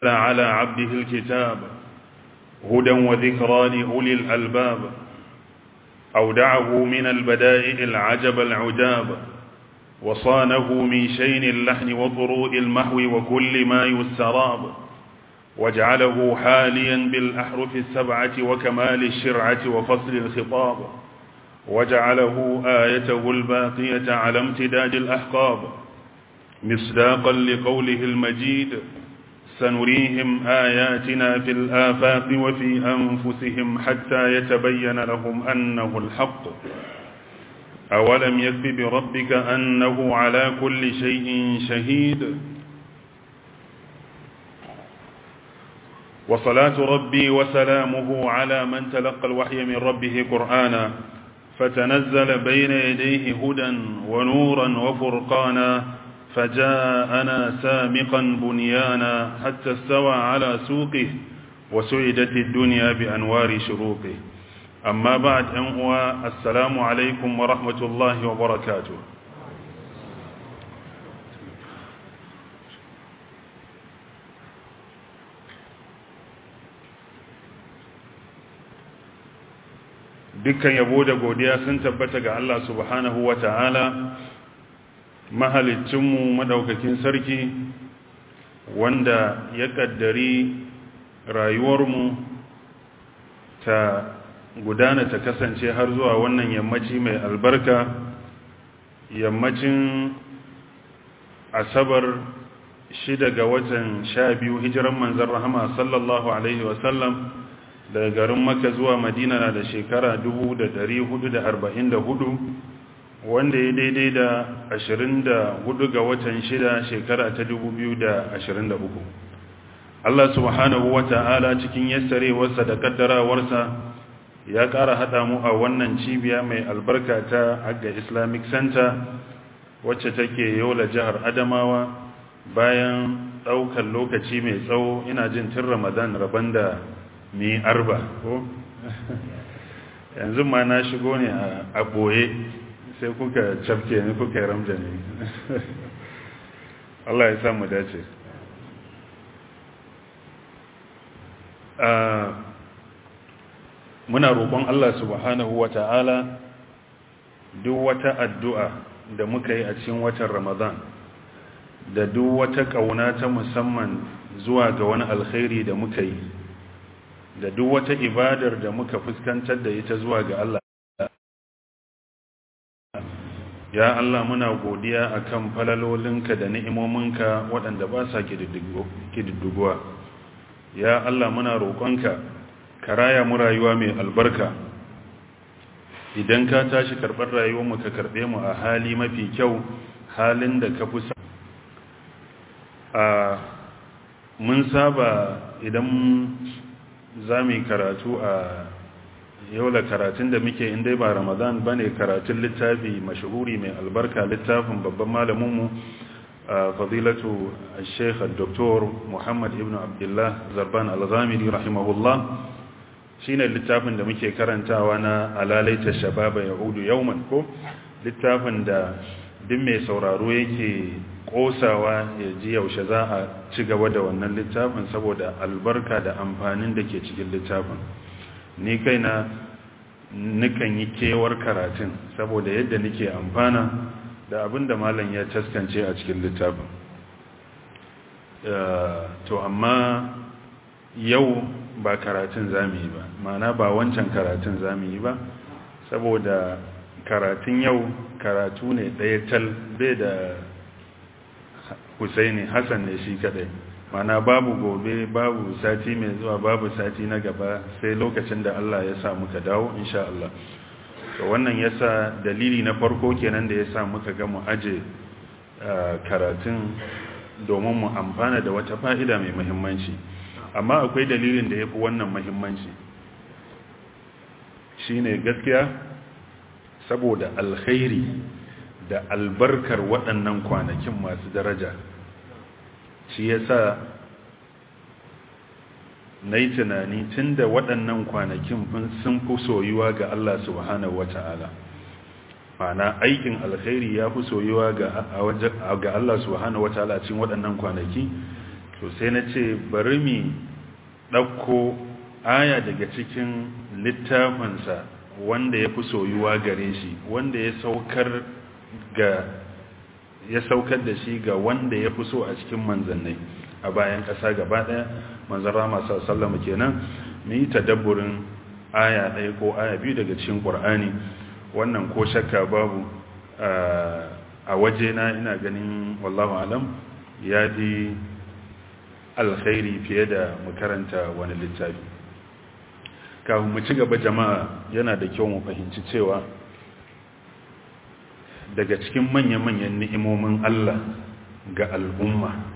على عبده الكتاب هدى وذكرى لأولي الألباب أودعه من البدائع العجب العجاب وصانه من شين اللحن وضروء المحو وكل ما يستراب واجعله حاليا بالأحرف السبعة وكمال الشرعة وفصل الخطاب وجعله آيته الباقية على امتداد الأحقاب مصداقا لقوله المجيد سنريهم آياتنا في الآفاق وفي أنفسهم حتى يتبين لهم أنه الحق أولم يكف بربك أنه على كل شيء شهيد وصلاة ربي وسلامه على من تلقى الوحي من ربه قرآنا فتنزل بين يديه هدى ونورا وفرقانا فجاءنا سامقا بنيانا حتى استوى على سوقه وسعدت الدنيا بأنوار شروقه أما بعد أنهو السلام عليكم ورحمة الله وبركاته dukkan yabo da godiya sun tabbata ga Allah subhanahu wa ta'ala mahalicinmu madaukakin sarki wanda ya kaddari rayuwarmu ta gudana ta kasance har zuwa wannan yammaci mai albarka yammacin asabar shida ga watan sha biyu hijiran manzan rahama sallallahu alaihi wasallam daga garin maka zuwa madina na da shekara 444 wanda ya daidai da 24 ga watan shida shekara ta 2023 Allah subhanahu wa ta'ala cikin yassarewarsa da kaddarawarsa ya ƙara haɗa mu a wannan cibiya mai albarka ta agga islamic center wacce take yola jihar adamawa bayan ɗaukar lokaci mai tsawo ina jin tun ramadan rabon da ni arba ko yanzu ma na shigo ne a ɓoye sai kuka cafke ni kuka yi ramja ne Allah ya samu dace muna roƙon Allah subhanahu wa ta'ala duk wata addu'a da muka yi a cikin watan ramadan da duk wata ƙauna ta musamman zuwa ga wani alkhairi da muka yi da duk wata ibadar da muka fuskantar da ita zuwa ga Allah ya Allah muna godiya akan falalolinka da ni'imominka waɗanda ba sa kididduguwa ya Allah muna roƙonka ka raya mu rayuwa mai albarka idan ka tashi karɓar rayuwarmu ka karɓe mu a hali mafi kyau halin da ka fi sa a mun saba idan za mu yi karatu a yaula karatun da muke inda ba ramadan ba ne karatun littafi mashahuri mai albarka littafin babban malaminmu a fadilatu sheikh dr muhammad ibn abdullah zarban al-ghamidi rahimahullah shi ne littafin da muke karantawa na alalaita shababa yahudu yauman ko littafin da duk mai sauraro yake kosawa ya ji yaushe za a ci gaba da wannan littafin saboda albarka da amfanin da ke cikin littafin ni kaina nukan yi kewar karatun saboda yadda nake amfana da abin da malam ya taskance a cikin littafin to amma yau ba karatun zamu yi ba mana ba wancan karatun zamu yi ba saboda karatun yau karatu ne ɗaya tal bai da Husaini Hassan ne shi kadai mana babu gobe babu sati mai zuwa babu sati na gaba sai lokacin da Allah ya sa muka dawo insha Allah to wannan yasa dalili na farko kenan da yasa muka ga mu aje karatun domin mu amfana da wata fa'ida mai muhimmanci amma akwai dalilin da yafi wannan muhimmanci shine gaskiya saboda alkhairi da albarkar waɗannan kwanakin masu daraja shi yasa na yi tunani tun da waɗannan kwanakin sun fi soyuwa ga Allah subhanahu wa ta'ala mana aikin alkhairi ya fi soyuwa ga Allah subhanahu wa ta'ala cikin waɗannan kwanaki to sai na ce bari mi ɗauko aya daga cikin littafinsa wanda ya fi soyuwa gare shi wanda ya saukar ga ya saukar da shi ga wanda ya fi so a cikin manzannai a bayan ƙasa gaba ɗaya manzan rama sallama kenan mu yi tadabburin aya ɗaya ko aya biyu daga cikin ƙur'ani wannan ko shakka babu a wajena ina ganin wallahu alam ya fi alkhairi fiye da mu karanta wani littafi kafin mu ci gaba jama'a yana da kyau mu fahimci cewa daga cikin manya-manyan ni'imomin Allah ga al'umma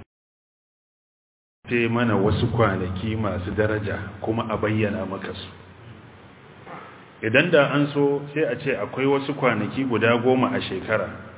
sai mana wasu kwanaki masu daraja kuma a bayyana maka su idan da an so sai a ce akwai wasu kwanaki guda goma a shekara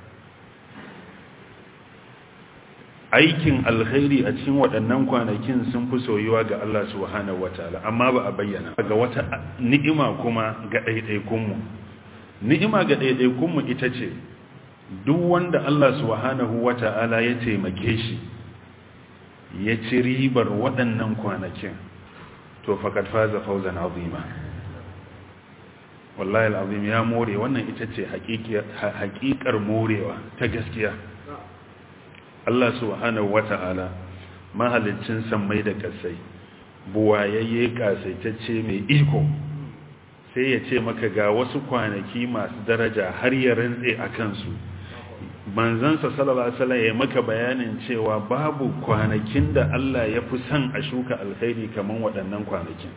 aikin alkhairi a cikin waɗannan kwanakin sun fi soyuwa ga Allah subhanahu wataala amma ba a bayyana ga wata ni'ima kuma ga ɗaiɗaikunmu ni'ima ga ɗaiɗaikunmu ita ce duk wanda Allah subhanahu wata'ala ya taimake shi ya ci ribar waɗannan kwanakin to fakat faza fauzan azima wallahi al'azim ya more wannan ita ce haƙiƙar morewa ta gaskiya Allah subhanahu wata'ala mahalicin sammai da ƙasai buwayayye ƙasaitacce mai iko sai ya ce maka ga wasu kwanaki masu daraja har ya rantse a kansu manzansa sallallahu alaihi wasallam ya maka bayanin cewa babu kwanakin da Allah ya fi son a shuka alkhairi kaman waɗannan kwanakin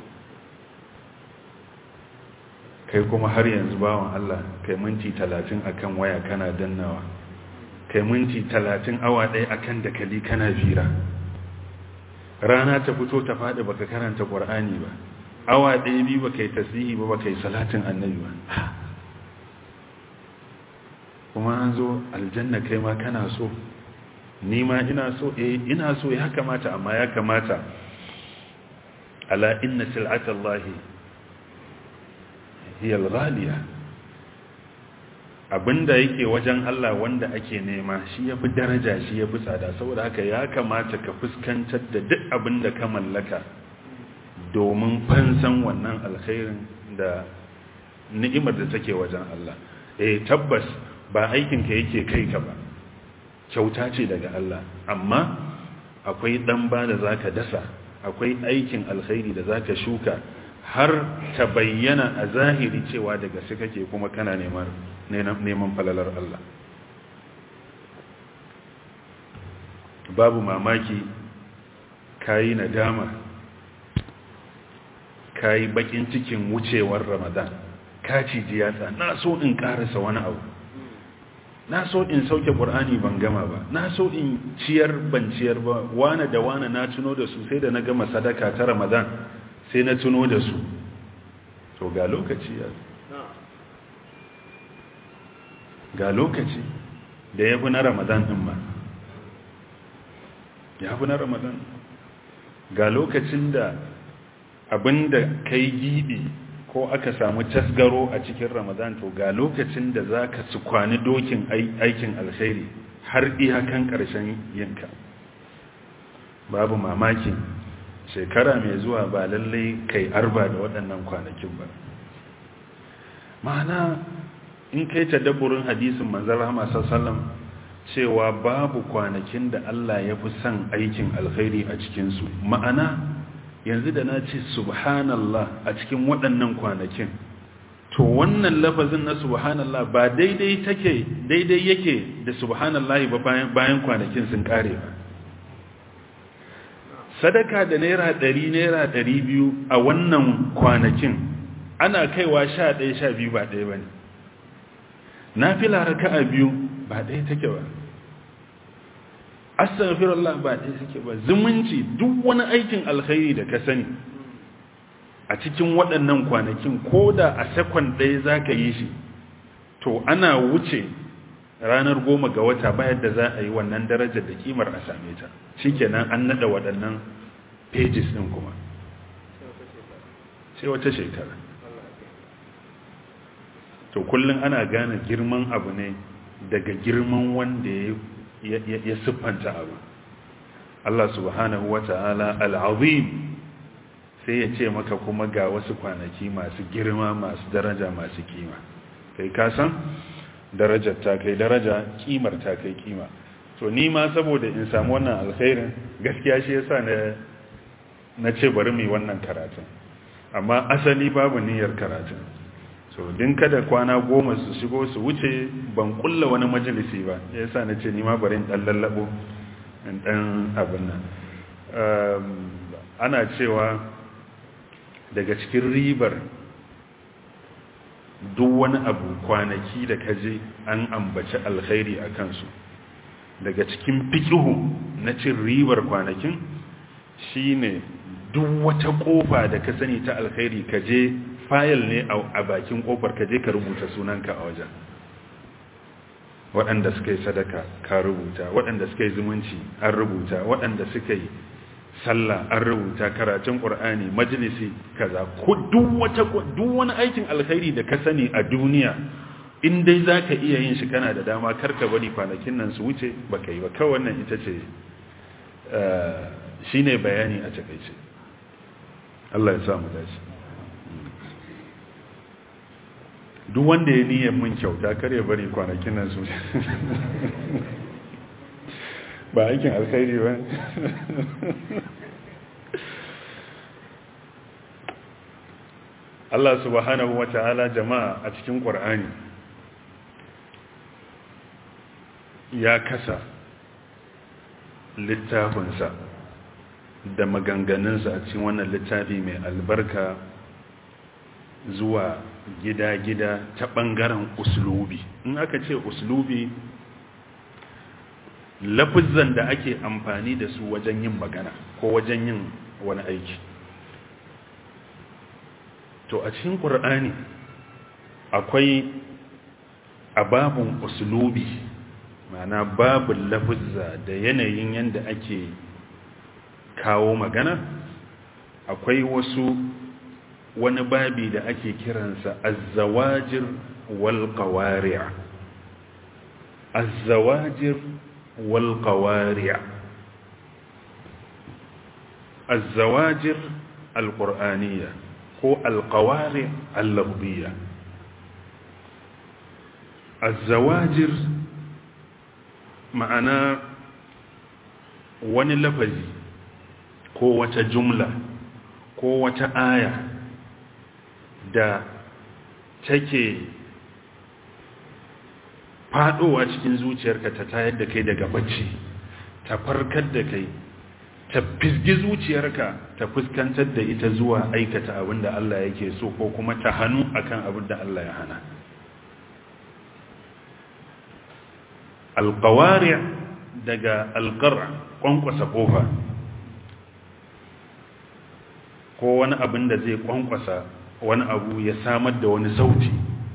kai kuma har yanzu bawan Allah kai minti 30 akan waya kana dannawa kai minti 30 awa ɗaya akan dakali kana fira rana ta fito ta faɗi baka karanta Qur'ani ba awa ɗaya biyu ba kai tasiri ba ba kai salatin annabi ba kuma an zo aljanna kai ma kana so ni ma ina so eh ina so ya kamata amma ya kamata ala inna sil'atallahi hiya al-ghaliya abinda yake wajen Allah wanda ake nema shi yafi daraja shi yafi tsada saboda haka ya kamata ka fuskantar da duk abinda ka mallaka domin fansan wannan alkhairin da ni'imar da take wajen Allah eh tabbas ba aikinka yake kai ka ba kyauta ce daga Allah amma akwai dan ba da zaka dasa akwai aikin alkhairi da zaka shuka har ta bayyana a zahiri cewa daga su kake kuma kana neman neman falalar Allah babu mamaki kayi nadama kayi bakin cikin wucewar Ramadan ka ciji yatsa na so in karasa wani abu na so in sauke ƙur'ani ban gama ba na so in ciyar ban ciyar ba wane da wane na tuno da su sai da na gama sadaka ta ramadan sai na tuno da su to ga lokaci ya ga lokaci da ya fi na ramadan ɗin ma ya fi na ramadan ga lokacin da abinda kai giɓi ko aka samu tasgaro a cikin ramadan to ga lokacin da za ka su kwani dokin aikin alkhairi har iyakan ƙarshen yinka babu mamaki shekara mai zuwa ba lallai kai arba da waɗannan kwanakin ba ma'ana in kai ta daburin hadisin manzan rahama sassalam cewa babu kwanakin da Allah ya fi son aikin alkhairi a cikinsu ma'ana yanzu da na ce subhanallah a cikin waɗannan kwanakin to wannan lafazin na subhanallah ba daidai take daidai yake da subhanallah ba bayan kwanakin sun kare ba sadaka da naira ɗari naira ɗari biyu a wannan kwanakin ana kaiwa sha ɗaya sha biyu ba ɗaya ba ne na fi laraka a biyu ba ɗaya take ba astaghfirullah ba ɗaya suke ba zumunci duk wani aikin alkhairi da ka sani a cikin waɗannan kwanakin ko da a sakon ɗaya za ka yi shi to ana wuce ranar goma ga wata bayan da za a yi wannan darajar da kimar a same ta shi kenan an naɗa waɗannan pages ɗin kuma sai wata shekara to kullum ana gane girman abu ne daga girman wanda ya siffanta abu Allah subhanahu wa ta'ala al'azim sai ya ce maka kuma ga wasu kwanaki masu girma masu daraja masu kima kai kasan darajar ta kai daraja kimar ta kai kima to ni ma saboda in samu wannan alkhairin gaskiya shi yasa na na ce bari mu yi wannan karatun amma asali babu niyyar karatun so din kada kwana goma su shigo su wuce ban kulla wani majalisi ba yasa na ce ni ma bari in dan lallabo in dan abin nan ana cewa daga cikin ribar duk wani abu kwanaki da kaje an ambaci alkhairi a kansu daga cikin fikihu na cin ribar kwanakin shine duk wata kofa da ka sani ta alkhairi kaje fayil ne a bakin kofar kaje ka rubuta sunanka a wajen waɗanda suka yi sadaka ka rubuta waɗanda suka yi zumunci an rubuta waɗanda suka yi sallah an rubuta karatun ƙur'ani majalisi kaza ko duk wata duk wani aikin alkhairi da ka sani a duniya in dai zaka iya yin shi kana da dama karka bari kwanakin nan su wuce baka yi ba kawai wannan ita ce shine bayani a takeice Allah ya sa mu dace duk wanda ya niyyar mun kyauta kar ya bari kwanakin nan su ba aikin alkhairi ba Allah subhanahu wa ta'ala jama'a a cikin ƙwar'ani ya kasa littafinsa da maganganunsa a cikin wannan littafi mai albarka zuwa gida-gida ta ɓangaren uslubi in aka ce uslubi lafizan da ake amfani da su wajen yin magana ko wajen yin wani aiki to a cikin ƙur'ani akwai ababun uslubi mana babin lafizza da yanayin yadda ake kawo magana akwai wasu wani babi da ake kiransa azzawajir wal qawari' azzawajir wal qawari' azzawajir alqur'aniyya ko alqawari' al-lafziyya azzawajir ma'ana wani lafazi ko wata jumla ko wata aya da take fadowa cikin zuciyarka ta tayar da kai daga bacci ta farkar da kai ta fisgi zuciyarka ta fuskantar da ita zuwa aikata abin da Allah yake so ko kuma ta hannu akan abin da Allah ya hana alƙawari daga alƙar ƙwanƙwasa ƙofa ko wani abin da zai ƙwanƙwasa wani abu ya samar da wani sauti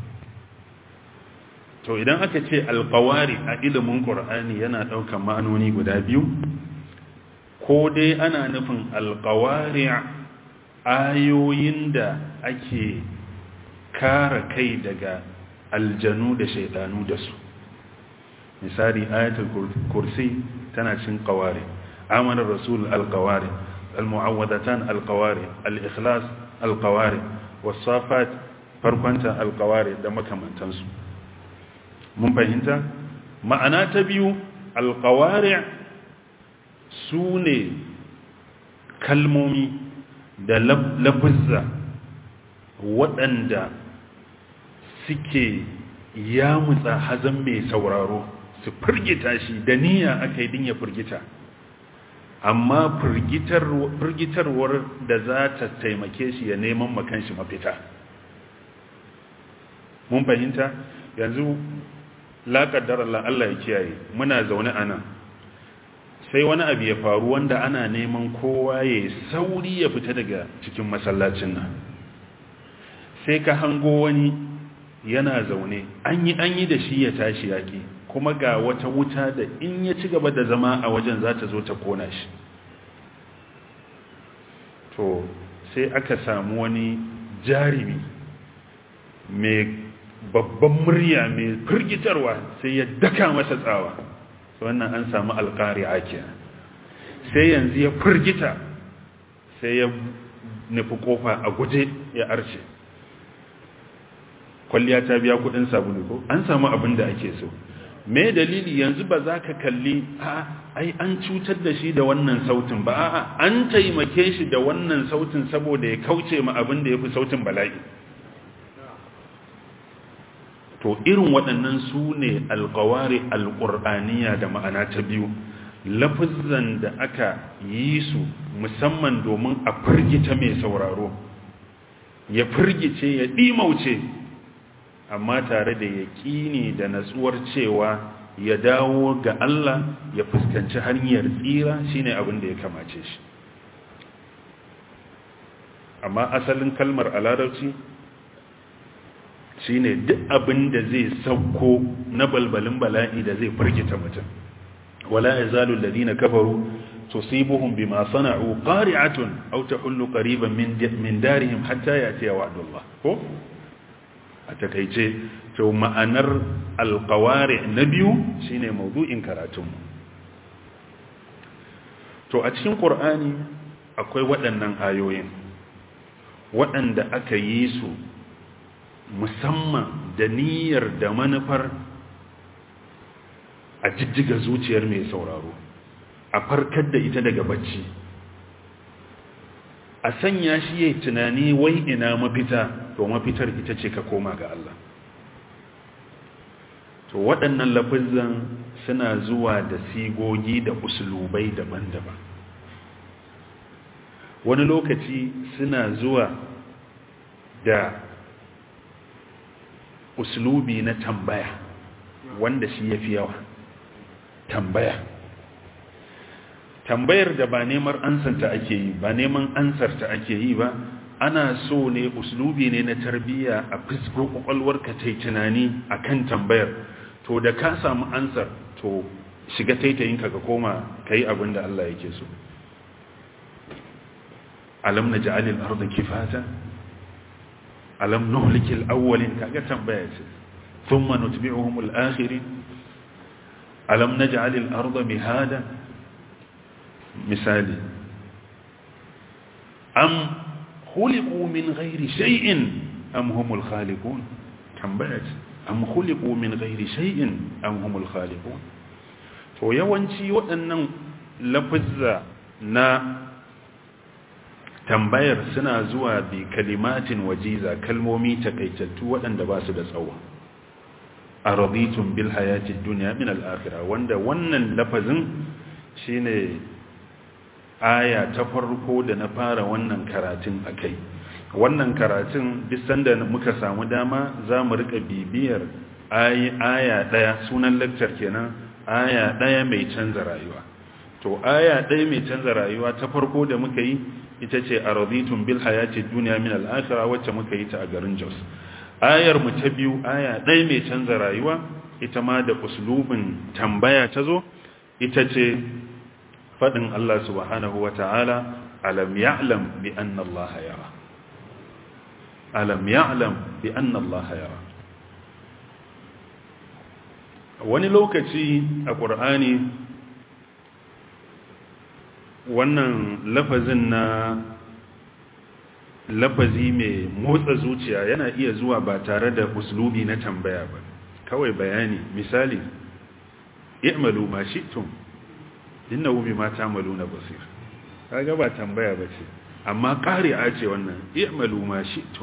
to idan aka ce alƙawari a ilimin ƙur'ani yana ɗaukar ma'anoni guda biyu ko dai ana nufin alƙawari ayoyin da ake kare kai daga aljanu da shaidanu da su misali ayatul kursi tana cin qawari amana rasul alqawari almu'awwadatan alqawari al-ikhlas alqawari wasafat farkonta alqawari da makamantansu mun fahimta ma'ana ta biyu alqawari sune kalmomi da lafuzza waɗanda suke yamutsa hazan mai sauraro su firgita shi da niyya aka yi din ya firgita amma firgitarwar da za ta taimake shi ya neman makanshi mafita mun fahimta yanzu laƙaddar Allah Allah ya kiyaye muna zaune a nan sai wani abu ya faru wanda ana neman kowa ya sauri ya fita daga cikin masallacin nan sai ka hango wani yana zaune an yi an yi da shi ya tashi yaƙi kuma ga wata wuta da in ya ci gaba da zama a wajen za ta zo ta kona shi to sai aka samu wani jarimi mai babban murya mai firgitarwa sai ya daka masa tsawa wannan an samu alƙari ake sai yanzu ya firgita sai ya nufi kofa a guje ya arce kwalliya ta biya kudin sabulu ko an samu abin da ake so me dalili yanzu ba za ka kalli a ai an cutar da shi da wannan sautin ba a'a an taimake shi da wannan sautin saboda ya kauce ma abin da ya fi sautin bala'i to irin waɗannan su ne alkawari alƙur'aniya da ma'ana ta biyu lafizan da aka yi su musamman domin a firgita mai sauraro ya firgice ya ɗimauce amma tare da yaƙini da natsuwar cewa ya dawo ga Allah ya fuskanci hanyar tsira shine abin da ya kamace shi amma asalin kalmar a larabci shine duk abin da zai sauko na balbalin bala'i da zai firgita mutum wala yazalu alladhina kafaru tusibuhum bima sana'u qari'atun aw tahullu qariban min min darihim hatta yati wa'dullah ko a takeice to ma'anar alqawari na biyu shine maudu'in karatunmu to a cikin qur'ani akwai waɗannan ayoyin waɗanda aka yi su musamman da niyyar da manufar a jijjiga zuciyar mai sauraro a farkar da ita daga bacci a sanya shi yayi tunani wai ina mafita to mafitar ita ce ka koma ga Allah to waɗannan lafizan suna zuwa da sigogi da uslubai daban-daban wani lokaci suna zuwa da uslubi na tambaya wanda shi ya fi yawa tambaya tambayar da ba neman ansanta ake yi ba neman ansarta ake yi ba ana so ne uslubi ne na tarbiyya a fisko kwakwalwarka ta yi tunani a kan tambayar to da ka samu ansar to shiga taitayinka ka koma ka yi abin da Allah yake so alam na ja'alil arda kifata alam nuhlikil awwalin kaga tambaya ce thumma nutbi'uhum al-akhirin alam naj'alil arda mihada misali am khuliqu min ghairi shay'in am humul khaliqun tambaya ce am khuliqu min ghairi shay'in am humul khaliqun to yawanci waɗannan lafazza na tambayar suna zuwa bi kalimatin wajiza kalmomi takaitattu waɗanda ba su da tsawo a raditun bil hayatid duniya min al-akhirah wanda wannan lafazin shine aya ta farko da na fara wannan karatun akai wannan karatun duk sanda muka samu dama za mu rika bibiyar aya daya sunan lecture kenan aya daya mai canza rayuwa to aya daya mai canza rayuwa ta farko da muka yi ita ce a raditun bil hayati duniya min al-akhirah wacce muka yi ta a garin Jos ayar mu ta biyu aya daya mai canza rayuwa ita ma da uslubin tambaya ta zo ita ce fadin Allah subhanahu wata'ala alam ya'lam bi anna Allah yara alam ya'lam bi anna Allah yara wani lokaci a ƙur'ani wannan lafazin na lafazi mai motsa zuciya yana iya zuwa ba tare da uslubi na tambaya ba kawai bayani misali i'malu ma shi'tum innahu bima ta'maluna basir kaga ba tambaya bace amma ƙari'a ce wannan i'malu ma shi'tum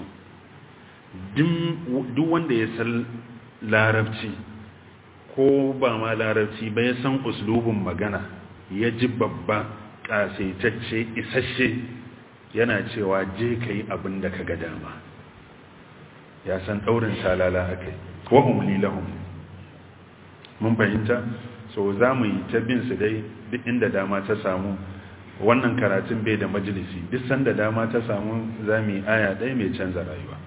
duk wanda ya san larabci ko ba ma larabci ba ya san uslubin magana ya ji babba ƙasaitacce isasshe yana cewa je ka yi abin da ka ga dama ya san ɗaurin talala aka yi wa umli lahum mun fahimta so za mu yi ta bin su dai duk inda dama ta samu wannan karatun bai da majalisi duk sanda dama ta samu za mu yi aya ɗaya mai canza rayuwa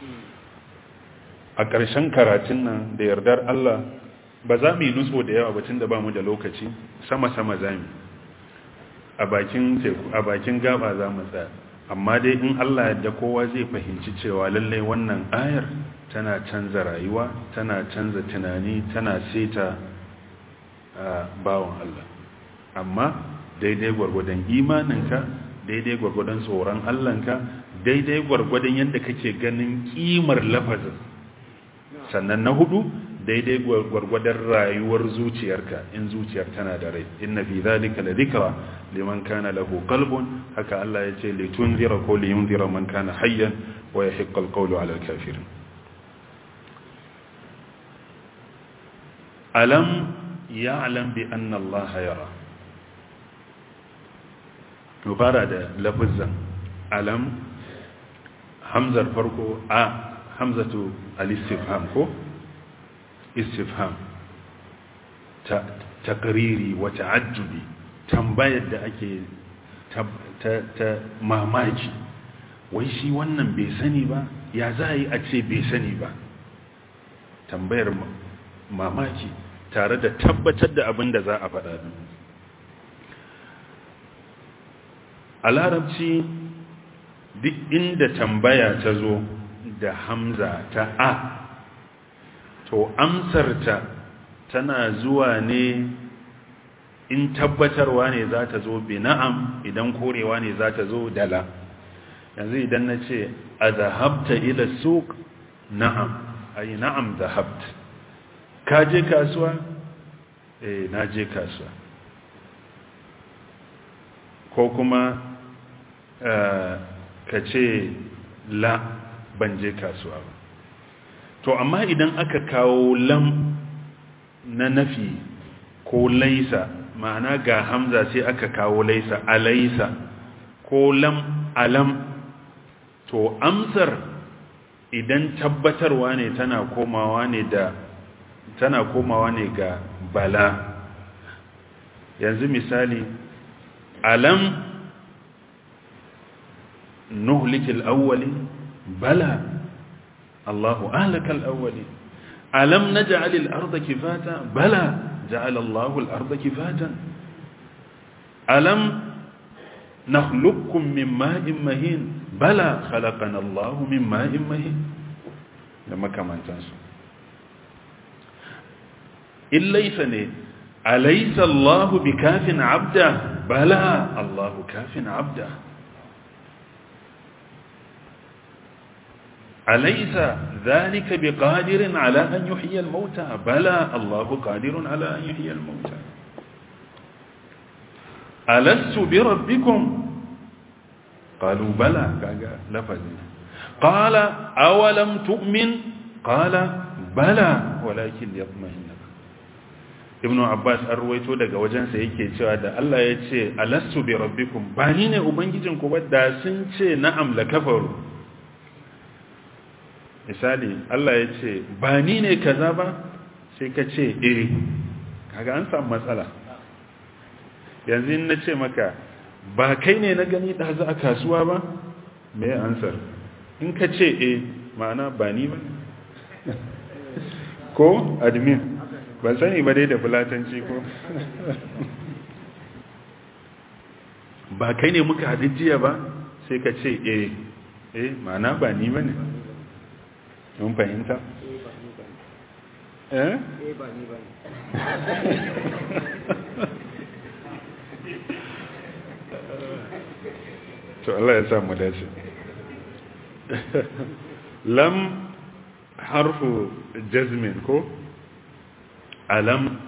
a ƙarshen karatun nan da yardar Allah ba za mu yi nutso da yawa batun da ba mu da lokaci sama-sama za mu a bakin teku a bakin gaba za mu tsaya amma dai in Allah yadda kowa zai fahimci cewa lallai wannan ayar tana canza rayuwa tana canza tunani tana seta a bawan Allah amma daidai gwargwadon imaninka daidai gwargwadon tsoron Allahnka daidai gwargwadon yadda kake ganin kimar lafazin sannan na hudu daidai gwargwadon rayuwar zuciyarka in zuciyar tana da rai inna fi zalika la dhikra liman kana lahu qalbun haka Allah ya ce litunzira ko liyunzira man kana hayyan wa yahiqqa alqawlu ala alkafirin alam ya'lam bi anna Allah yara fara da lafazan alam hamzar farko a hamzatu al-istifham ko istifham ta takriri wa ta'ajjubi tambayar da ake ta, ta, mamaki wai shi wannan bai sani ba ya za a yi a ce bai sani ba tambayar mamaki tare da tabbatar da abin da za a faɗa a larabci duk inda tambaya ta zo da hamza ta a to amsarta tana zuwa ne in tabbatarwa ne za ta zo bi na'am idan korewa ne za ta zo dala yanzu idan na ce a zahabta ila suk na'am ai na'am zahabt ka je kasuwa eh na je kasuwa ko kuma ka ce la ban je kasuwa ba to amma idan aka kawo lam na nafi ko laisa ma'ana ga hamza sai aka kawo laisa alaisa ko lam alam to amsar idan tabbatarwa ne tana komawa ne da tana komawa ne ga bala yanzu misali alam nuhlikil awwali bala Allahu ahlakal awwali alam naj'al al-ardha kifata bala ja'ala Allahu al-ardha kifatan alam nakhluqukum min ma'in mahin bala khalaqana Allahu min ma'in mahin da makamantansu illaysa ne alaysa Allahu bikafin 'abda bala Allahu kafin 'abda أليس ذلك بقادر على أن يحيي الموتى بلى الله قادر على أن يحيي الموتى ألست بربكم قالوا بلى لفظ قال أولم تؤمن قال بلى ولكن يطمئن ibnu abbas an ruwaito daga wajensa yake cewa da Allah ya ce alastu bi rabbikum ba ni ne ubangijinku ba da sun ce na'am la kafaru misali Allah ya ce ba ni ne kaza ba sai ka ce eh kaga an samu matsala yanzu in na ce maka ba kai ne na gani ɗazu a kasuwa ba me ansar in ka ce eh ma'ana ba ni ba ko admin ban sani ba dai da fulatanci ko ba kai ne muka haɗu jiya ba sai ka ce eh eh ma'ana ba ni ba ne mun fahimta? eh? ba ni ba to Allah ya samu dace lam harfu jazmin ko alam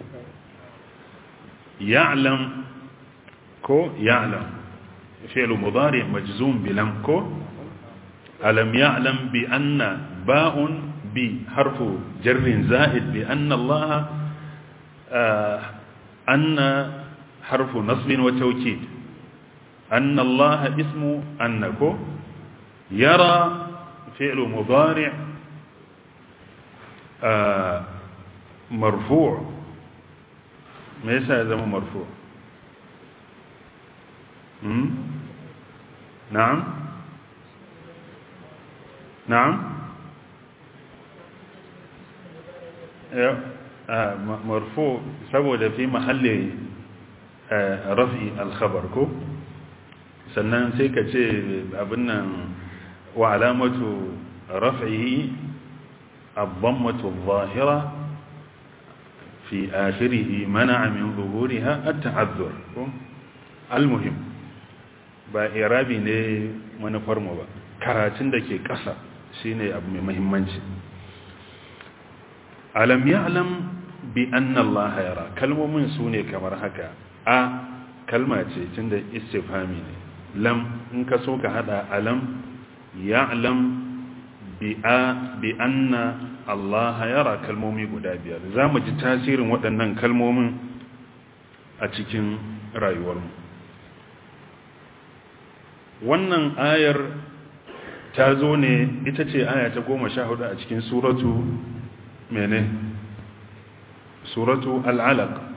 ya'lam ko ya'lam fi'lu mudari majzum bi lam ko alam ya'lam bi anna باء بحرف جر زائد بأن الله آه أن حرف نصب وتوكيد أن الله اسم أنكو يرى فعل مضارع آه مرفوع ليس هذا مرفوع م? نعم نعم مرفوع saboda fi mahalli rafi alkhabar ko sannan sai ka ce abin nan wa alamatu raf'ihi ad-dammatu adh-dhahira fi akhirih mana'a min zuhuriha at-ta'azzur ko almuhim ba irabi ne manufarmu ba karatun da ke ƙasa shine abu mai muhimmanci alam ya'lam bi anna Allah yara kalmomin su ne kamar haka a kalma ce tunda istifhami ne lam in ka so ka hada alam ya'lam bi a bi anna Allah yara kalmomi guda biyar zamu ji tasirin waɗannan kalmomin a cikin rayuwarmu wannan ayar ta zo ne ita ce aya ta goma sha hudu a cikin suratu mene suratu al'alaq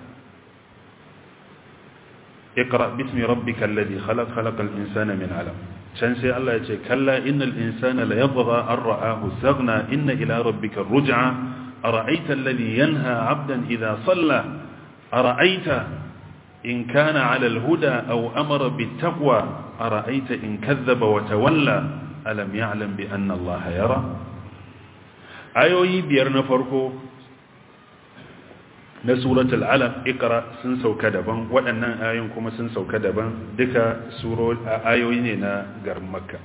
اقرأ باسم ربك الذي خلق خلق الإنسان من علم can sai Allah ya ce kalla innal insana la yadgha an ra'ahu istaghna inna ila rabbika ar-ruj'a ara'aita alladhi yanha 'abdan idha salla ara'aita in kana 'ala al-huda aw amara bit-taqwa ara'aita in kadhaba wa tawalla alam ya'lam bi anna Allah yara ayoyi biyar na farko na suratul alaq ikra sun sauka daban waɗannan ayoyin kuma sun sauka daban duka suro ayoyi ne na garin makka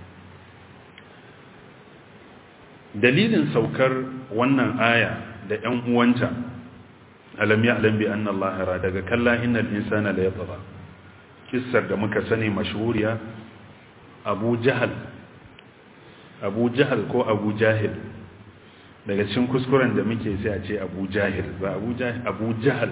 dalilin saukar wannan aya da ƴan uwanta alam ya'lam bi anna Allah yara daga kalla innal insana la yatgha kissar da muka sani mashhuriya Abu Jahal Abu Jahal ko Abu Jahil daga cikin kuskuren da muke sai a ce abu jahil ba abu jahal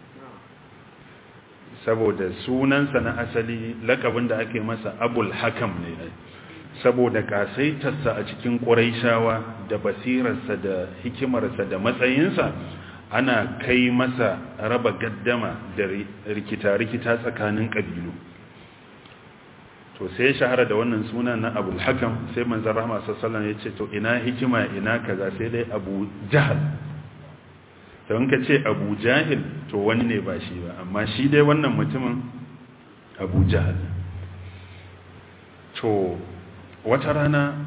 saboda sunansa na asali lakabin da ake masa abul hakam ne saboda kasaitarsa a cikin ƙuraishawa da basirarsa da hikimarsa da matsayinsa ana kai masa raba gaddama da rikita-rikita tsakanin ƙabilu to sai ya shahara da wannan suna na abu hakam sai manzan rahama sassalan ya ce to ina hikima ina kaza sai dai abu jahal don ka ce abu jahil to wani ne ba shi ba amma shi dai wannan mutumin abu jahal to wata rana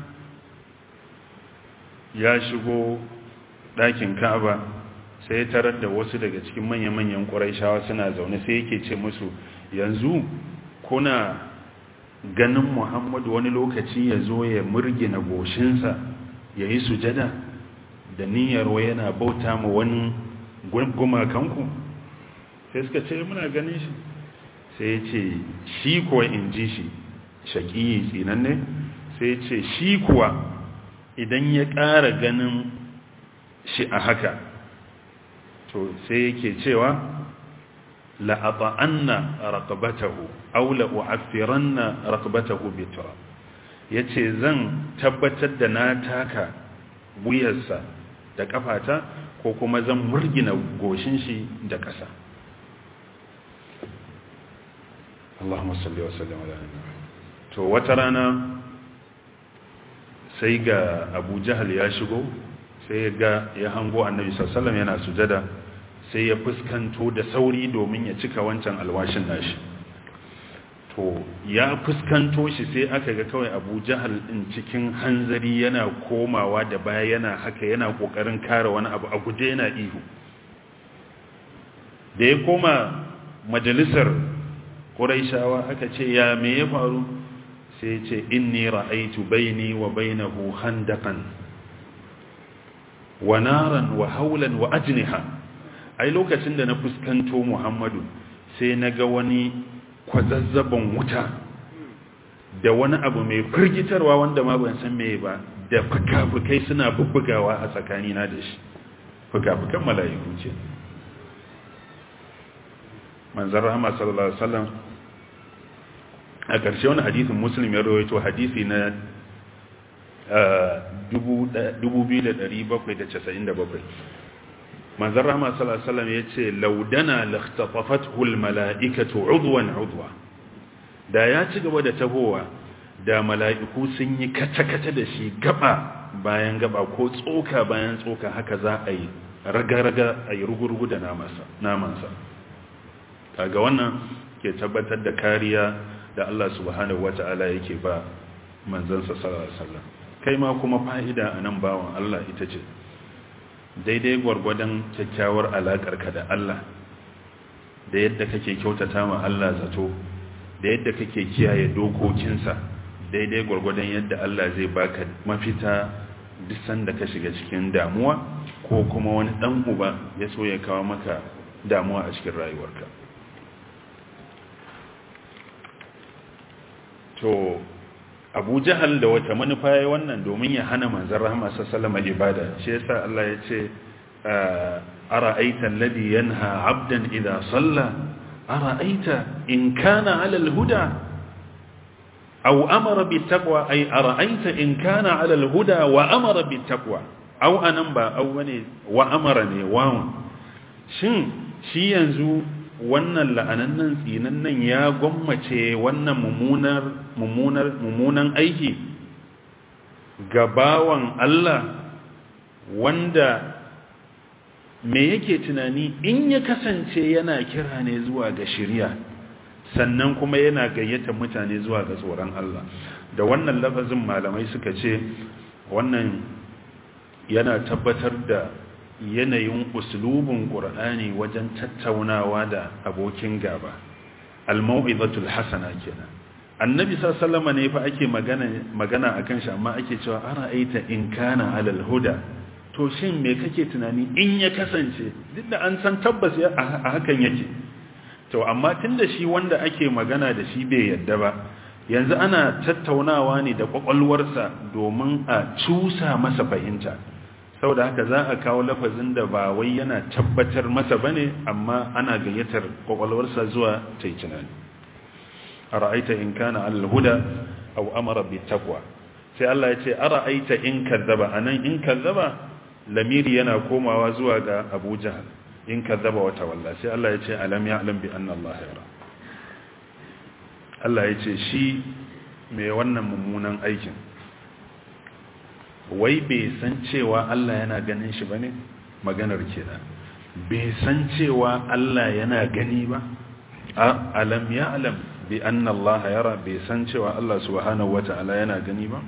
ya shigo ɗakin ka'aba sai ya tarar da wasu daga cikin manya-manyan ƙwarai suna zaune sai yake ce musu yanzu kuna ganin muhammadu wani lokaci ya zo ya murgina goshinsa ya yi sujada da niyyar yana bauta ma wani gumakanku sai suka ce muna ganin shi sai ya ce shi kuwa in ji shi shaƙiyi tsinanne sai ya ce shi kuwa idan ya ƙara ganin shi a haka to sai yake cewa la'ata'anna raqabatahu aw la'u'affiranna raqabatahu bitra yace zan tabbatar da na taka wuyarsa da kafata ko kuma zan murgina goshin shi da ƙasa Allahumma salli wa sallim ala to wata rana sai ga Abu Jahal ya shigo sai ya ga ya hango Annabi sallallahu alaihi wasallam yana sujada sai ya fuskanto da sauri domin ya cika wancan alwashin nashi to ya fuskanto shi sai aka ga kawai abu jahal din cikin hanzari yana komawa da baya yana haka yana kokarin kare wani abu a guje yana ihu da ya koma majalisar ƙuraishawa aka ce ya me ya faru sai ce inni ra'aitu baini wa bainahu khandaqan wa naran wa haulan wa ajniha ai lokacin da na fuskanto Muhammadu sai na ga wani kwazazzaban wuta da wani abu mai firgitarwa wanda ma ban san meye ba da fuka-fukai suna bubbugawa a tsakanina da shi fuka-fukan mala'iku ce manzan rahama sallallahu alaihi wasallam a ƙarshe wani hadisin muslim ya rawaito hadisi na 2797 manzan rahama salasalam ya ce laudana lakhtafafatul mala'ikatu udwan udwa da ya ci gaba da tahowa da mala'iku sun yi kata-kata da shi gaba bayan gaba ko tsoka bayan tsoka haka za a yi raga-raga a yi rugurugu da namansa kaga wannan ke tabbatar da kariya da Allah subhanahu wata'ala yake ba manzansa sallallahu alaihi wasallam kai ma kuma fa'ida a nan bawan Allah ita ce daidai gwargwadon kyakkyawar alaƙarka da Allah da yadda kake kyautata ma Allah zato da yadda kake kiyaye dokokinsa daidai gwargwadon yadda Allah zai baka mafita duk sanda ka shiga cikin damuwa ko kuma wani dan uba ya so ya kawo maka damuwa a cikin rayuwarka to abu jahal da wata manufa ya wannan domin ya hana manzan rahama sassalama ibada shi yasa Allah ya ce ara'aita alladhi yanha 'abdan idha salla ara'aita in kana 'ala al-huda aw amara bit-taqwa ay ara'aita in kana 'ala al-huda wa amara bit-taqwa aw anan ba aw bane wa amara ne wawan shin shi yanzu wannan la'anannan tsinannan ya gwammace wannan mummunar mummunar mummunan aiki ga bawan Allah wanda me yake tunani in ya kasance yana kira ne zuwa ga shari'a sannan kuma yana gayyata mutane zuwa ga tsoron Allah da wannan lafazin malamai suka ce wannan yana tabbatar da yanayin uslubin ƙur'ani wajen tattaunawa da abokin gaba al-mau'izatul hasana kenan annabi sallallahu ne fa ake magana magana akan shi amma ake cewa ara'aita in kana alal huda to shin me kake tunani in ya kasance duk da an san tabbas a hakan yake to amma tunda shi wanda ake magana da shi bai yadda ba yanzu ana tattaunawa ne da kwakwalwarsa domin a cusa masa fahimta saboda haka za a kawo lafazin da ba wai yana tabbatar masa bane amma ana gayyatar kwakwalwarsa zuwa ta yi tunani ara'aita in kana al-huda aw amara bi taqwa sai Allah ya ce ara'aita in kazzaba anan in kazzaba lamiri yana komawa zuwa ga Abu Jahal in kazzaba wa tawalla sai Allah ya ce alam ya'lam bi anna Allah yara Allah ya ce shi mai wannan mummunan aikin wai bai san cewa Allah yana ganin shi bane maganar kenan bai san cewa Allah yana gani ba a alam ya'lam bi anna Allah yara bai san cewa Allah subhanahu wata'ala yana gani ba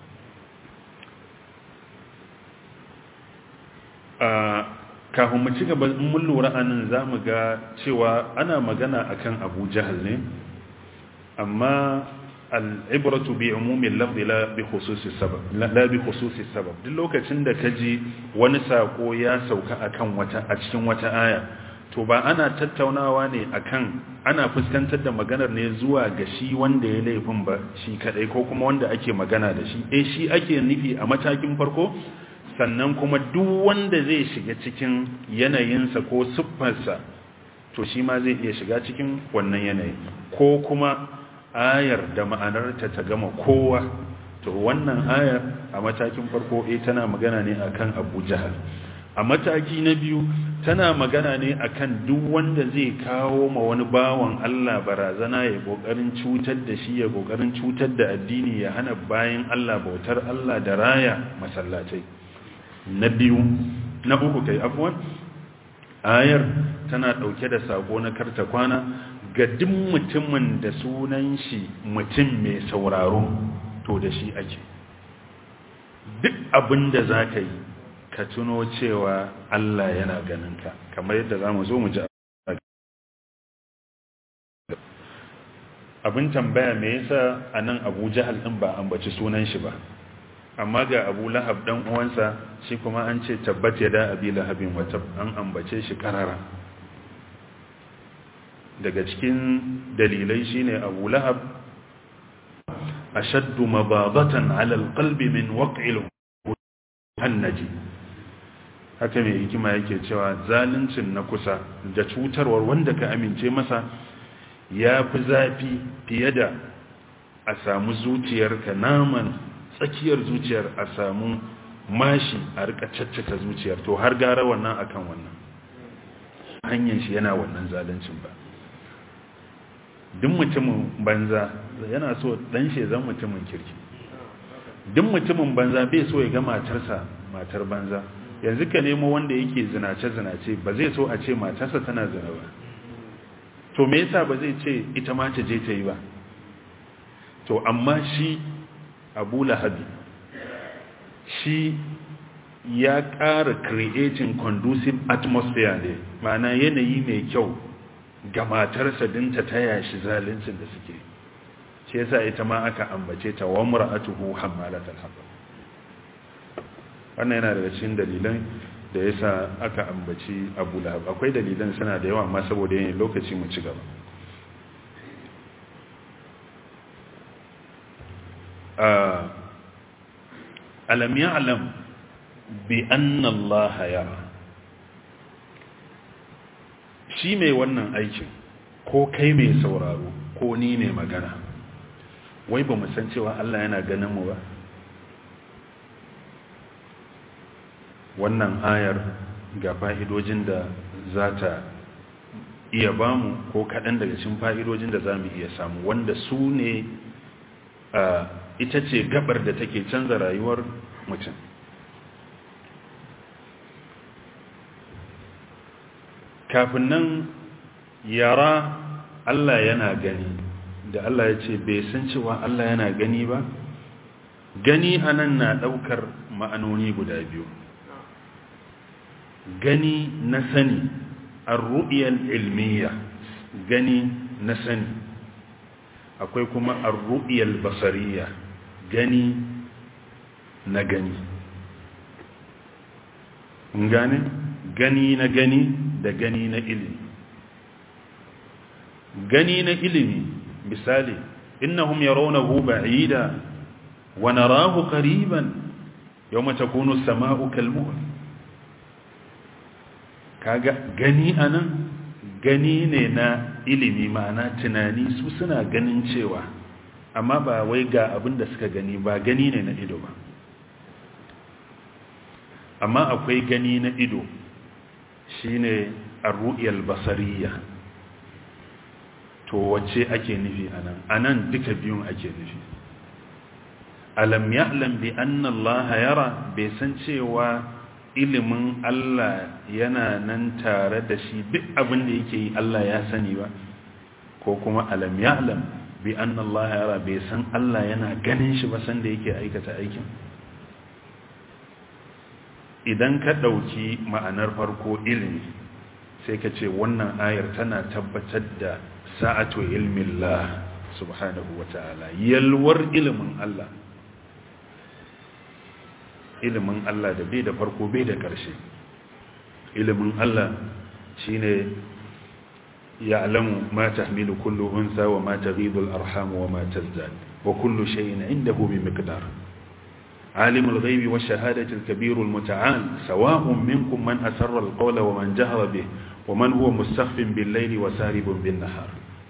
a kafin mu ci gaba in mun lura anan zamu ga cewa ana magana akan Abu Jahal ne amma al'ibratu bi umumin lafzi la bi khususi sabab la bi khususi sabab duk lokacin da kaji wani sako ya sauka akan wata a cikin wata aya to ba ana tattaunawa ne akan ana fuskantar da maganar ne zuwa ga shi wanda ya laifin ba shi kadai ko kuma wanda ake magana da shi eh shi ake nufi a matakin farko sannan kuma duk wanda zai shiga cikin yanayinsa ko siffarsa to shi ma zai iya shiga cikin wannan yanayi ko kuma ayar da ma'anarta ta gama kowa to wannan ayar a matakin farko eh tana magana ne akan Abu Jahal a mataki na biyu tana magana ne akan duk wanda zai kawo ma wani bawan Allah barazana ya kokarin cutar da shi ya kokarin cutar da addini ya hana bayan Allah bautar Allah da raya masallatai na biyu na uku kai afwan ayar tana dauke da sako na karta kwana ga duk mutumin da sunan shi mutum mai sauraro to da shi ake duk abin da za ka yi ka tuno cewa Allah yana ganinka kamar yadda za mu zo mu ji abin tambaya me yasa a nan abu jahal ɗin ba ambaci sunan shi ba amma ga abu lahab ɗan uwansa shi kuma an ce tabbat ya da abi lahabin wata an ambace shi ƙarara daga cikin dalilai shine Abu Lahab ashaddu mabadatan ala alqalbi min waq'il hannaji haka mai hikima yake cewa zaluncin na kusa da cutarwar wanda ka amince masa ya fi zafi fiye da a samu zuciyarka naman tsakiyar zuciyar a samu mashi a rika caccaka zuciyar to har gara wannan akan wannan hanyar shi yana wannan zaluncin ba duk mutumin banza yana so dan shi zan mutumin kirki duk mutumin banza bai so ya ga matarsa matar banza yanzu ka nemo wanda yake zinace zinace ba zai so a ce matarsa tana zina ba to me yasa ba zai ce ita ma ta je ta yi ba to amma shi Abu Lahabi shi ya ƙara creating conducive atmosphere ne ma'ana yanayi mai kyau ga matarsa dinta ta yashi zaluncin da suke shi yasa ita ma aka ambace ta wa mar'atuhu hammalatul hatab wannan yana daga cikin dalilan da yasa aka ambaci Abu Lahab akwai dalilan suna da yawa amma saboda yin lokaci mu ci gaba alam ya'lam bi anna Allah yara shi mai wannan aikin ko kai mai sauraro ko ni mai magana wai ba mu san cewa Allah yana ganin mu ba wannan ayar ga fa'idojin da za ta iya bamu ko kaɗan daga cikin fa'idojin da za mu iya samu wanda su ne ita ce gabar da take canza rayuwar mutum kafin nan yara Allah yana gani da Allah ya ce bai san cewa Allah yana gani ba gani anan na ɗaukar ma'anoni guda biyu gani na sani arru'iyar ilmiya gani na sani akwai kuma arru'iyar basariya gani na gani gane gani na gani da gani na ilimi gani na ilimi misali innahum yarawnahu ba'ida wa narahu qariban yawma takunu as-sama'u kal-muhl kaga gani anan gani ne na ilimi ma'ana tunani su suna ganin cewa amma ba wai ga abin da suka gani ba gani ne na ido ba amma akwai gani na ido shine ar-ru'yal basariyya to wacce ake nufi anan anan duka biyun ake nufi alam ya'lam bi anna Allah yara bai san cewa ilimin Allah yana nan tare da shi duk abin da yake yi Allah ya sani ba ko kuma alam ya'lam bi anna Allah yara bai san Allah yana ganin shi ba san da yake aikata aikin idan ka dauki ma'anar farko ilimi sai ka ce wannan ayar tana tabbatar da sa'atu ilmin Allah subhanahu wa ta'ala yalwar ilimin Allah ilimin Allah da bai da farko bai da ƙarshe ilimin Allah shine ya'lamu ma tahmilu kullu unsa wa ma taghidu al-arham wa ma tazdad wa kullu shay'in 'indahu bi miqdar عالم الغيب والشهادة الكبير المتعال سواء منكم من أسر القول ومن جهر به ومن هو مستخف بالليل وسارب بالنهار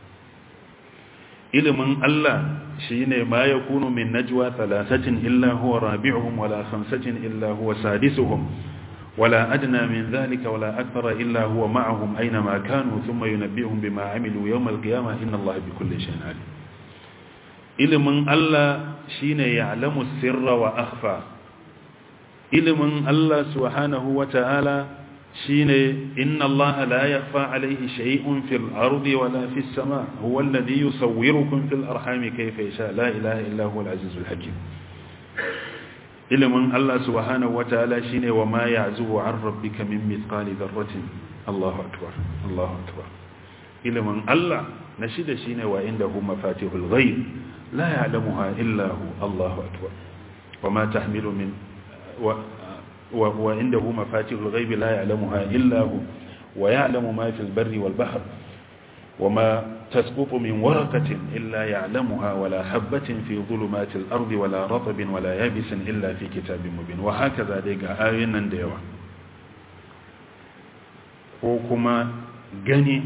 ilimin Allah shine ma yakunu min najwa thalathatin illa huwa rabi'uhum wala khamsatin illa huwa sadisuhum wala adna min dhalika wala akthara illa huwa ma'ahum aina ma kanu thumma yunabbi'uhum bima 'amilu yawm al-qiyamah inna Allaha bikulli shay'in 'alim ilimin Allah shine ya'lamu sirra wa akhfa ilimin Allah subhanahu wa ta'ala shine inna allaha la yakhfa alayhi shay'un fil ardi wala fis sama huwa alladhi yusawwirukum fil arhami kayfa yasha la ilaha illa huwa al azizul hakim ilmun allah subhanahu wataala shine wa ma ya'zubu an rabbika min mithqali dharratin allahu akbar allahu akbar ilmun allah na shida shine wa indahu mafatihul ghaib la ya'lamuha illa hu allahu akbar wa ma tahmilu min وعنده مفاتيح الغيب لا يعلمها إلا هو ويعلم ما في البر والبحر وما تسقط من ورقة إلا يعلمها ولا حبة في ظلمات الأرض ولا رطب ولا يابس إلا في كتاب مبين وهكذا ديك آينا ديوة وكما gani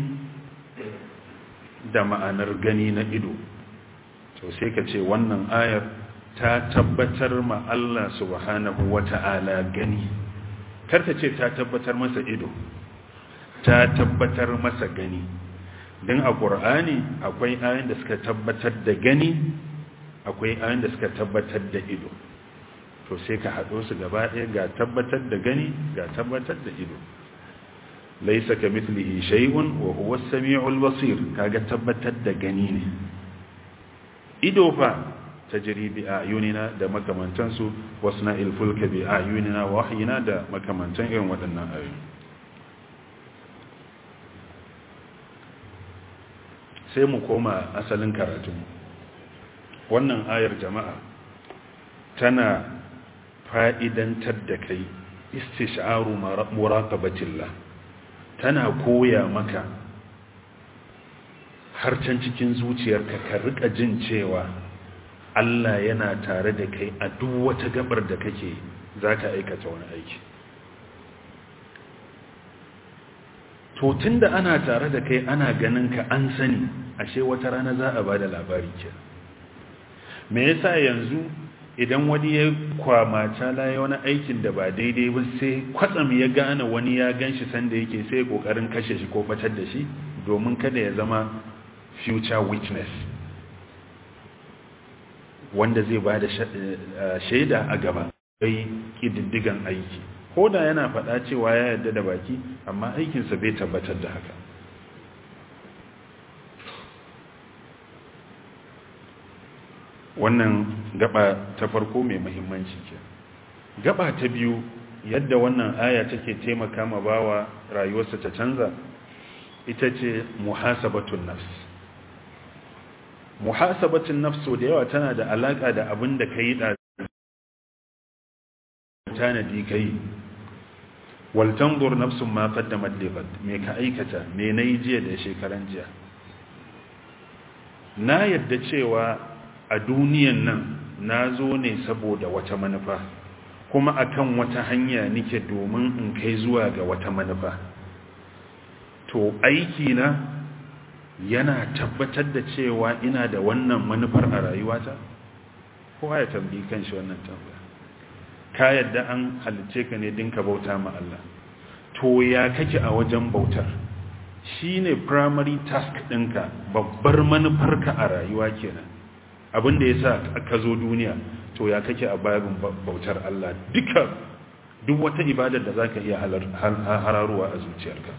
da ma'anar gani na ido to sai ka ce wannan ayar ta tabbatar ma Allah subhanahu wata'ala gani karta ce ta tabbatar masa ido ta tabbatar masa gani don a ƙur'ani akwai ayin da suka tabbatar da gani akwai ayin da suka tabbatar da ido to sai ka haɗo su gaba ɗaya ga tabbatar da gani ga tabbatar da ido laisa ka mitlihi shay'un wa huwa as-sami'ul basir kaga tabbatar da gani ne ido fa tajri bi ayunina da makamantansu wasna ilfulka bi ayunina wa wahyina da makamantan irin waɗannan ayoyi sai mu koma asalin karatunmu wannan ayar jama'a tana fa'idantar da kai istish'aru muraqabatillah tana koya maka har can cikin zuciyarka ka rika jin cewa Allah yana tare da kai a duk wata gabar da kake zaka aikata wani aiki to tunda ana tare da kai ana ganin ka an sani ashe wata rana za a bada labari ke me yasa yanzu idan wani ya kwamata laye wani aikin da ba daidai ba sai kwatsam ya gane wani ya ganshi sanda yake sai kokarin kashe shi ko batar da shi domin kada ya zama future witness wanda zai ba da shaida a gaba kai ƙididdigan aiki ko da yana faɗa cewa ya yarda da baki amma aikinsa bai tabbatar da haka wannan gaba ta farko mai muhimmanci ke gaba ta biyu yadda wannan aya take taimaka ma bawa rayuwarsa ta canza ita ce muhasabatun nafs muhasabatun nafs da yawa tana da alaka da abin da ka yi da tanadi ka yi waltanzur nafsun ma qaddamat liqad me ka aikata me nayi jiya da shekaran jiya na yadda cewa a duniyan nan na zo ne saboda wata manufa kuma akan wata hanya nike domin in kai zuwa ga wata manufa to aiki na yana tabbatar da cewa ina da wannan manufar a rayuwata kowa ya tambayi kanshi wannan tambaya ka yadda an halice ka ne dinka bauta ma Allah to ya kake a wajen bautar shine primary task ɗinka babbar manufarka a rayuwa kenan abinda ya sa ka zo duniya to ya kake a babin bautar Allah duka duk wata ibadar da zaka iya hararuwa a zuciyarka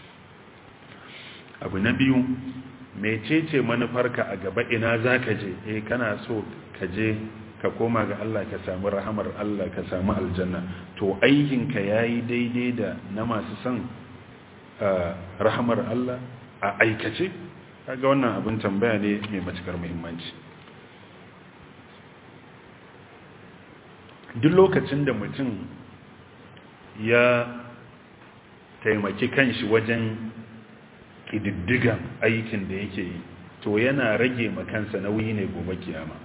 abu na biyu mecece manufarka a gaba ina zaka je eh kana so ka je ka koma ga Allah ka samu rahamar Allah ka samu aljanna to aikinka yayi daidai da na masu son rahamar Allah a aikace kaga wannan abin tambaya ne mai matukar muhimmanci duk lokacin da mutum ya taimaki kanshi wajen ƙididdigan aikin da yake yi to yana rage makansa nauyi ne gobe kiyama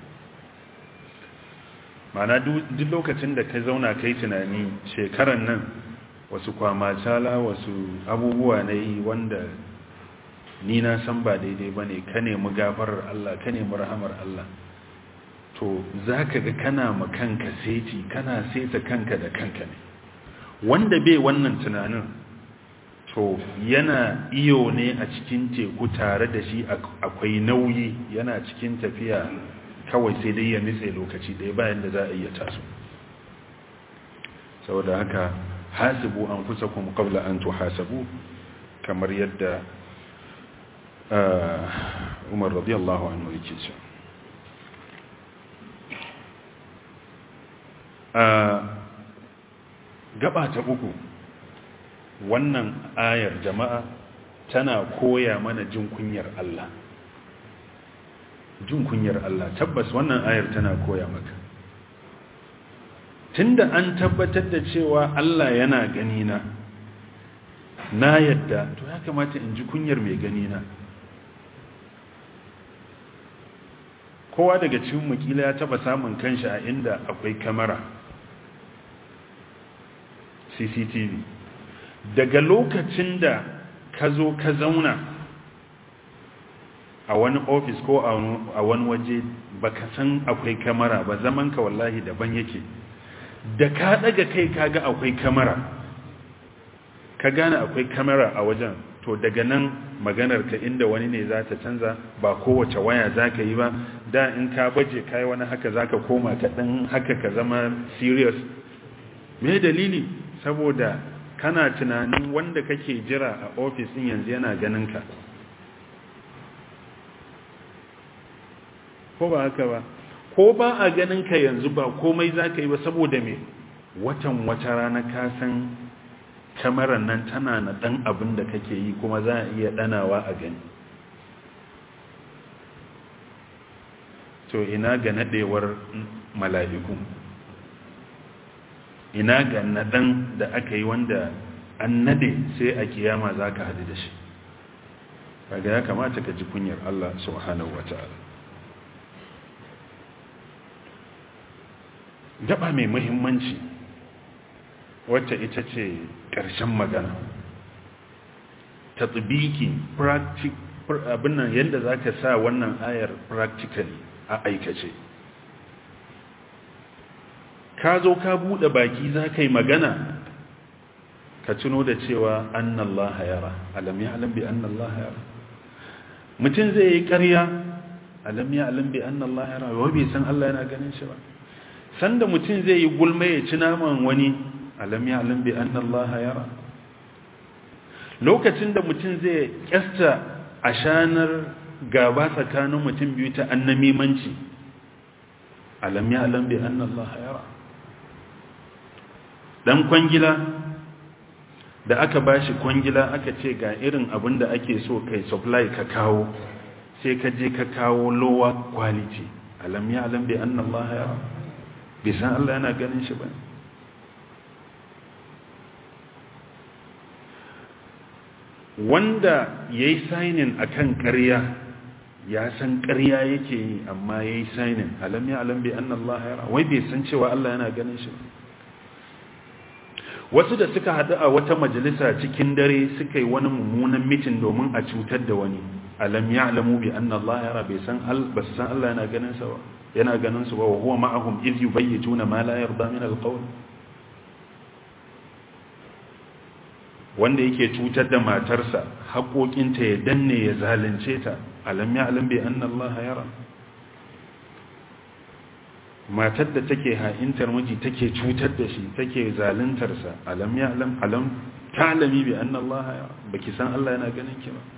mana duk lokacin da ka zauna kai tunani shekaran nan wasu kwamacala wasu abubuwa na yi wanda ni na san ba daidai ba ne ka nemi gafarar Allah ka nemi rahamar Allah to za ka ga kana makanka seti kana seta kanka da kanka ne wanda bai wannan tunanin to yana iyo ne a cikin teku tare da shi akwai nauyi yana cikin tafiya kawai sai dai ya nitse lokaci ɗaya bayan da za a iya taso saboda haka hasibu an kusa kuma kabla an tuhasabu kamar yadda umar radiyallahu anhu yake ce gaba ta uku wannan ayar jama'a tana koya mana jin kunyar Allah jin kunyar Allah tabbas wannan ayar tana koya maka tunda an tabbatar da cewa Allah yana gani na na yadda to ya kamata in ji kunyar mai gani na kowa daga cikin mukila ya taba samun kanshi a inda akwai kamera CCTV daga lokacin da ka zo ka zauna a wani ofis ko a wani waje baka san akwai kamera ba zaman ka wallahi daban yake da ka daga kai kaga akwai kamera ka gane akwai kamera a wajen to daga nan maganar ka inda wani ne za ta canza ba kowace waya za ka yi ba da in ka baje kai wani haka za ka koma ka ɗan haka ka zama serious me dalili saboda kana tunanin wanda kake jira a ofis ɗin yanzu yana ganin ka ko ba haka ba ko ba a ganin ka yanzu ba komai za ka yi ba saboda me watan wata rana ka san kamarar nan tana na ɗan abin da kake yi kuma za a iya ɗanawa a gani to ina ga nadewar mala'iku ina ga nadan da aka yi wanda an nade sai a kiyama za ka hadu da shi kaga ya kamata ka ji kunyar Allah subhanahu wa ta'ala gaba mai muhimmanci wacce ita ce ƙarshen magana ta tsibiki abin nan yadda za ka sa wannan ayar practically a aikace ka zo ka buɗe baki za ka yi magana ka tuno da cewa annallaha yara alam ya alam bi annallaha yara mutum zai yi ƙarya alam ya alam bi annallaha yara wai bai san Allah yana ganin shi ba sanda mutum zai yi gulma ya ci naman wani alam ya alam bi annallaha yara lokacin da mutum zai kyasta a shanar gaba tsakanin mutum biyu ta annamimanci alam ya alam bi annallaha yara dan kwangila da aka bashi kwangila aka ce ga irin abin da ake so kai supply ka kawo sai ka je ka kawo lower quality alam ya alam bi annallaha yara bisan Allah yana ganin shi ba wanda ya yi sainin a kan ƙarya ya san ƙarya yake yi amma ya yi sainin alam ya alam bi annan Allah ya wai bai san cewa Allah yana ganin shi ba wasu da suka haɗu a wata majalisa cikin dare suka yi wani mummunan mitin domin a cutar da wani alam ya alamu bi annan Allah ya bai san Allah yana ganin sa ba yana ganin su ba wa huwa ma'ahum iz yubayyituna ma la yarda min alqawl wanda yake cutar da matarsa haƙoƙinta ya danne ya zalunce ta alam ya alam bi anna Allah yara matar da take ha'intar miji take cutar da shi take zaluntar sa alam ya alam alam ta'lami bi anna Allah yara baki san Allah yana ganin ki ba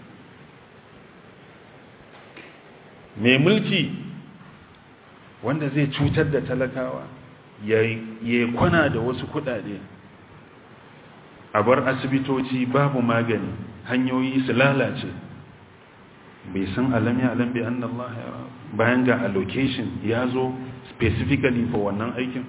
mai mulki wanda zai cutar da talakawa ya kwana da wasu kudade a bar asibitoci babu magani hanyoyi su lalace bai san alam ya alam bi annallah ya bayan ga allocation ya zo specifically for wannan aikin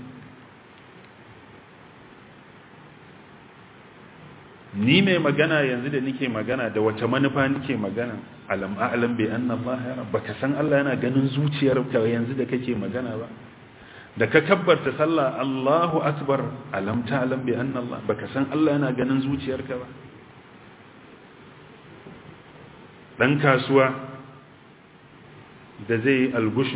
ni mai magana yanzu da nike magana da wace manufa nike magana alam a'lam bi anna Allah yara baka san Allah yana ganin zuciyarka yanzu da kake magana ba da ka kabbarta sallah Allahu akbar alam ta'lam bi anna Allah baka san Allah yana ganin zuciyarka ba dan kasuwa da zai algushu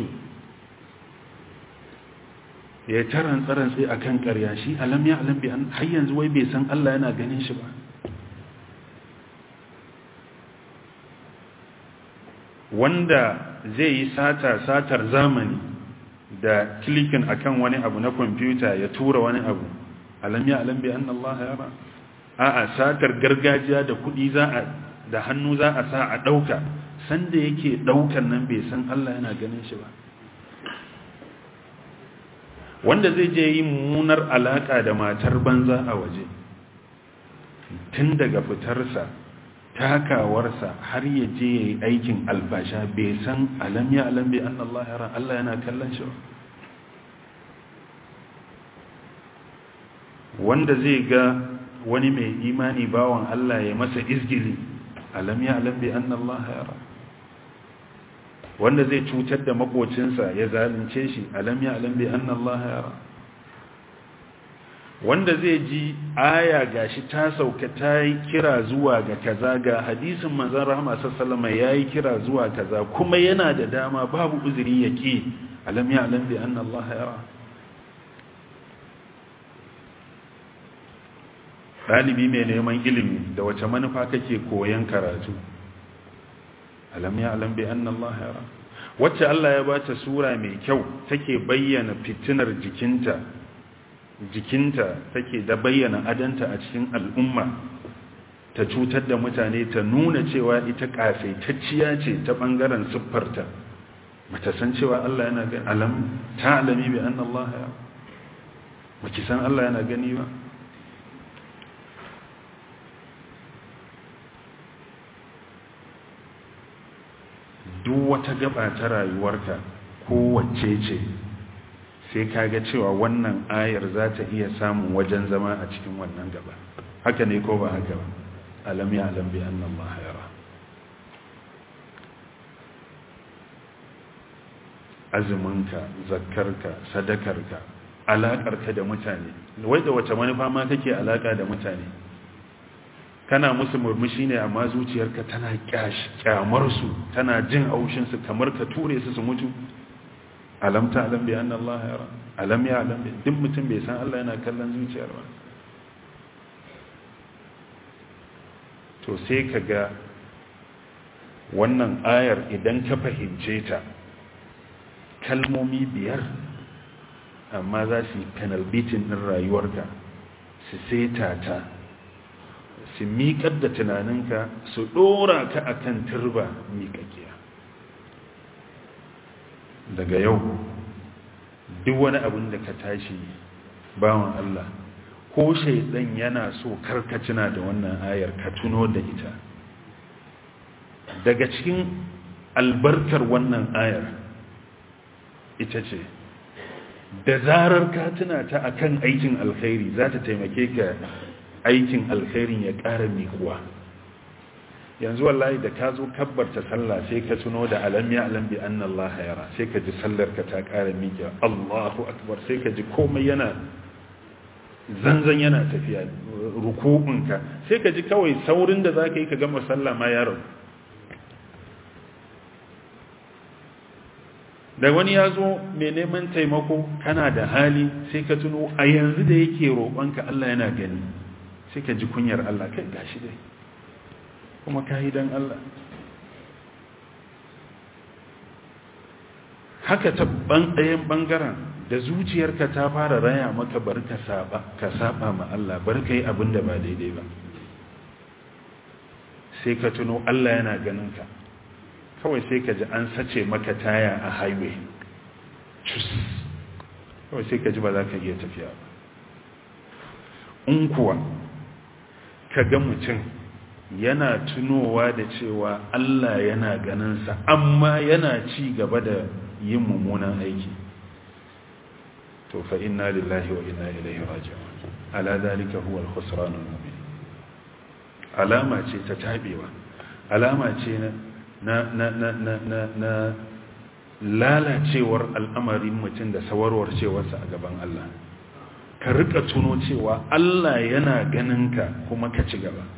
ya taran tsaran sai akan ƙarya shi alam ya alam bi an har yanzu wai bai san Allah yana ganin shi ba wanda zai yi sata satar zamani da klikin akan wani abu na kwamfuta ya tura wani abu alam ya alam bi anna Allah yara a'a satar gargajiya da kudi za a da hannu za a sa a dauka sanda yake daukan nan bai san Allah yana ganin shi ba wanda zai je yi munar alaka da matar banza a waje tun daga fitarsa takawarsa har ya je ya yi aikin albasha bai san alam ya alam bai an Allah yara Allah yana kallon shi wanda zai ga wani mai imani bawan Allah ya masa izgili alam ya alam bai an Allah yara wanda zai cutar da makocinsa ya zalunce shi alam ya alam bai an Allah yara wanda zai ji aya gashi ta sauka ta yi kira zuwa ga kaza ga hadisin manzon rahama sallama ya yi kira zuwa kaza kuma yana da dama babu uzuri ya ki alam ya alam bi anna Allah yara ɗalibi mai neman ilimi da wace manufa kake koyan karatu alam ya alam bi anna Allah yara wacce Allah ya bata sura mai kyau take bayyana fitinar jikinta jikinta take da bayyana adanta a cikin al'umma ta cutar da mutane ta nuna cewa ita kafaitacciya ce ta bangaren siffarta bata san cewa Allah yana gani alam ta alami bi anna Allah ya baki san Allah yana gani ba duk wata gaba ta rayuwarka kowace ce sai kaga cewa wannan ayar za ta iya samun wajen zama a cikin wannan gaba haka ne ko ba haka ba alam ya alam bi anna Allah yara azuminka zakkarka sadakarka alaƙarka da mutane wai da wace manufa ma kake alaƙa da mutane kana musu murmushi ne amma zuciyarka tana kyamar su tana jin haushin su kamar ka ture su su mutu alam ta alam bi anna Allah yara alam ya alam bi duk mutum bai san Allah yana kallon zuciyar ba to sai ka ga wannan ayar idan ka fahimce ta kalmomi biyar amma za su yi penalbitin ɗin rayuwarka su seta ta su miƙar da tunaninka su ɗora ka a kan turba miƙaƙiya daga yau duk wani abin da ka tashi bawan Allah ko shaidan yana so karkacina da wannan ayar ka tuno da ita daga cikin albarkar wannan ayar ita ce da zarar ka tuna ta akan aikin alkhairi za ta taimake ka aikin alkhairin ya ƙara miƙuwa yanzu wallahi da ka zo kabbarta sallah sai ka tuno da alam ya alam bi anna Allah yara sai ka ji sallar ka ta ƙara miƙuwa Allahu akbar sai ka ji komai yana zanzan yana tafiya ruku'unka sai ka ji kawai saurin da zaka yi ka gama sallah ma ya rabu da wani ya zo mai neman taimako kana da hali sai ka tuno a yanzu da yake roƙonka Allah yana gani sai ka ji kunyar Allah kai gashi dai kuma ka yi don Allah haka ta ɗayan ɓangaren da zuciyarka ta fara raya maka bar ka saba ka saba ma Allah bar ka yi abin da ba daidai ba sai ka tuno Allah yana ganin ka kawai sai ka ji an sace maka taya a highway cus kawai sai ka ji ba za ka iya tafiya ba in kuwa ka ga mutum yana tunowa da cewa Allah yana ganinsa amma yana ci gaba da yin mummunan aiki to fa inna lillahi wa inna ilaihi raji'un ala zalika huwa al-khusran al-mubin alama ce ta tabewa alama ce na na na na na na, na lalacewar al'amarin mutum da sawarwar cewarsa a gaban Allah ka rika tuno cewa Allah yana ganin ka kuma ka ci gaba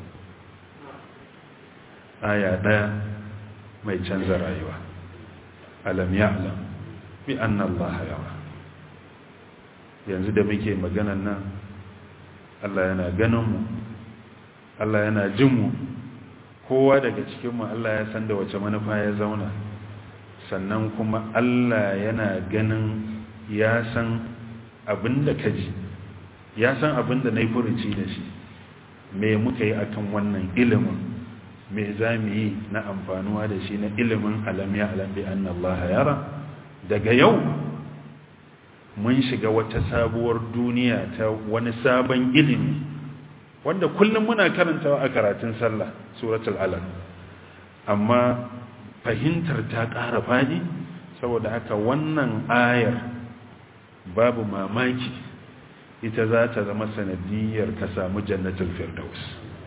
aya ɗaya mai canza rayuwa alam ya'lam bi anna Allah yara yanzu da muke maganan nan Allah yana ganin mu Allah yana jin mu kowa daga cikin mu Allah ya san da wace manufa ya zauna sannan kuma Allah yana ganin ya san abinda ka ji ya san abinda na yi furuci da shi me muka yi akan wannan ilimin me za mu yi na amfanuwa da shi na ilimin alamiya alambi an Allah yara daga yau mun shiga wata sabuwar duniya ta wani sabon ilimi wanda kullum muna karantawa a karatun sallah suratul alaq amma fahimtar ta ƙara fadi saboda haka wannan ayar babu mamaki ita za ta zama sanadiyar ka samu jannatul firdaus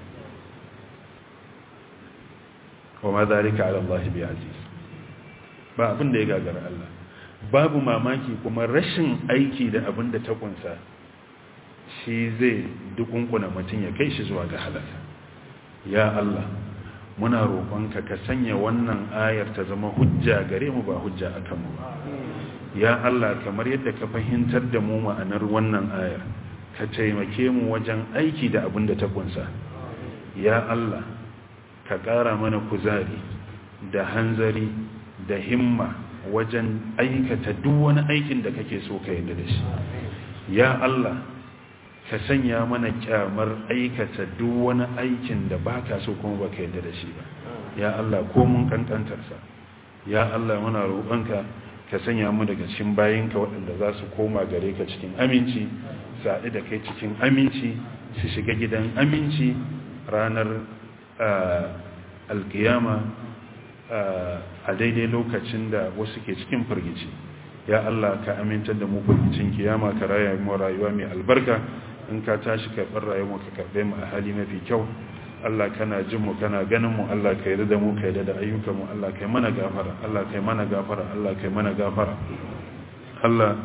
wa ma zalika ala Allah bi aziz ba abin da ya gagara Allah babu mamaki kuma rashin aiki da abin da ta kunsa shi zai dukunkuna mutum ya kai shi zuwa ga halaka ya Allah muna roƙonka ka sanya wannan ayar ta zama hujja gare mu ba hujja akan mu ba ya Allah kamar yadda ka fahimtar da mu ma'anar wannan ayar ka taimake mu wajen aiki da abin da ta kunsa ya Allah ka ƙara mana kuzari da hanzari da himma wajen aikata duk wani aikin da kake so ka yadda da shi ya Allah ka sanya mana kyamar aikata duk wani aikin da baka so kuma baka yadda da shi ba ya Allah ko mun kankantarsa ya Allah muna roƙonka ka sanya mu daga cikin bayinka waɗanda za su koma gare ka cikin aminci saɗi da kai cikin aminci su shiga gidan aminci ranar alkiyama a daidai lokacin da wasu ke cikin firgici ya Allah ka amintar da mu kuncin kiyama ka raya mu rayuwa mai albarka in ka tashi karɓar rayuwa ka karɓe mu a hali mafi kyau Allah kana jin mu kana ganin mu Allah ka yarda da mu ka yarda da ayyukan mu Allah kai mana gafara Allah kai mana gafara Allah kai mana gafara Allah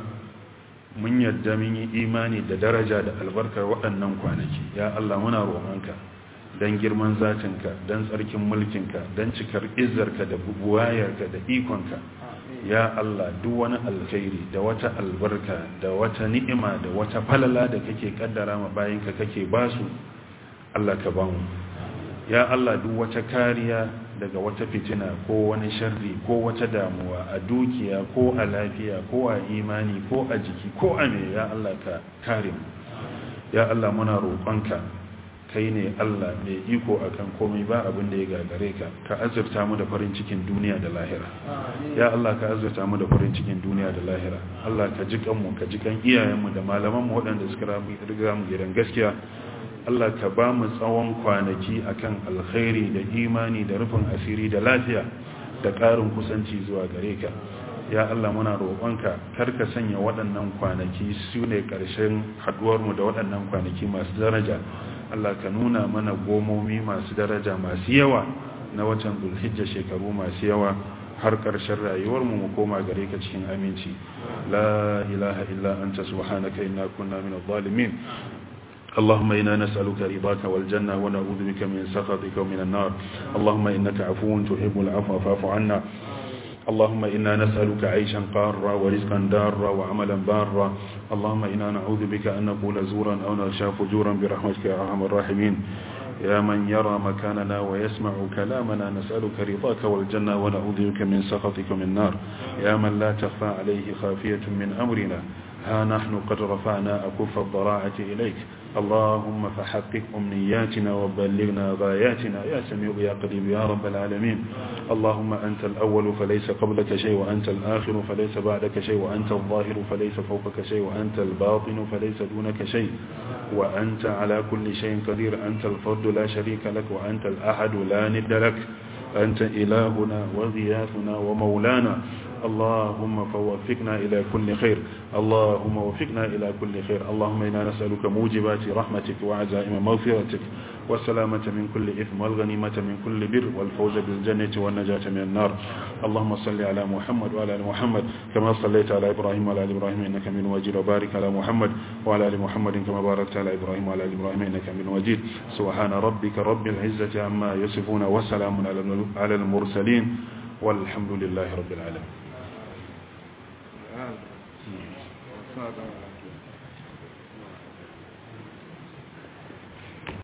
mun yarda mun yi imani da daraja da albarkar waɗannan kwanaki ya Allah muna roƙonka dan girman zatinka dan tsarkin mulkinka dan cikar izzarka da buwayarka da ikonka ya Allah duk wani alkhairi da wata albarka da wata ni'ima da wata falala da kake kaddara ma bayinka kake basu Allah ka bamu ya Allah duk wata kariya daga wata fitina ko wani sharri ko wata damuwa a dukiya ko a lafiya ko a imani ko a jiki ko a me ya Allah ka kare mu ya Allah muna roƙonka kai ne Allah mai iko akan komai ba abin da ya gagare ka ka azurta mu da farin cikin duniya da lahira ya Allah ka azurta mu da farin cikin duniya da lahira Allah ka ji kanmu ka ji kan iyayenmu da malamanmu waɗanda suka riga mu gidan gaskiya Allah ka ba mu tsawon kwanaki akan alkhairi da imani da rufin asiri da lafiya da ƙarin kusanci zuwa gare ka ya Allah muna roƙonka kar ka sanya waɗannan kwanaki su ne ƙarshen haɗuwarmu da waɗannan kwanaki masu daraja Allah ka nuna mana gomomi masu daraja masu yawa na watan zulhijja shekaru masu yawa har ƙarshen rayuwarmu mu koma gare ka cikin aminci la ilaha illa anta subhanaka inna kunna minadh zalimin اللهم إنا نسألك رضاك والجنة ونعوذ بك من سخطك ومن النار اللهم إنك عفو تحب العفو فاعف عنا اللهم إنا نسألك عيشا قارا ورزقا دارا وعملا بارا اللهم إنا نعوذ بك أن نقول زورا أو نغشى فجورا برحمتك يا أرحم الراحمين يا من يرى مكاننا ويسمع كلامنا نسألك رضاك والجنة ونعوذ بك من سخطك من النار يا من لا تخفى عليه خافية من أمرنا ها نحن قد رفعنا أكف الضراعة إليك اللهم فحقق أمنياتنا وبلغنا غاياتنا يا سميع يا قريب يا رب العالمين اللهم أنت الأول فليس قبلك شيء وأنت الآخر فليس بعدك شيء وأنت الظاهر فليس فوقك شيء وأنت الباطن فليس دونك شيء وأنت على كل شيء قدير أنت الفرد لا شريك لك وأنت الأحد لا ند لك أنت إلهنا وغياثنا ومولانا اللهم فوفقنا إلى كل خير اللهم وفقنا إلى كل خير اللهم إنا نسألك موجبات رحمتك وعزائم مغفرتك والسلامة من كل إثم والغنيمة من كل بر والفوز بالجنة والنجاة من النار اللهم صل على محمد وعلى آل محمد كما صليت على إبراهيم وعلى آل إبراهيم إنك من وجيد وبارك على محمد وعلى آل محمد كما باركت على إبراهيم وعلى آل إبراهيم إنك من وجيد سبحان ربك رب العزة عما يصفون وسلام على المرسلين والحمد لله رب العالمين Wow.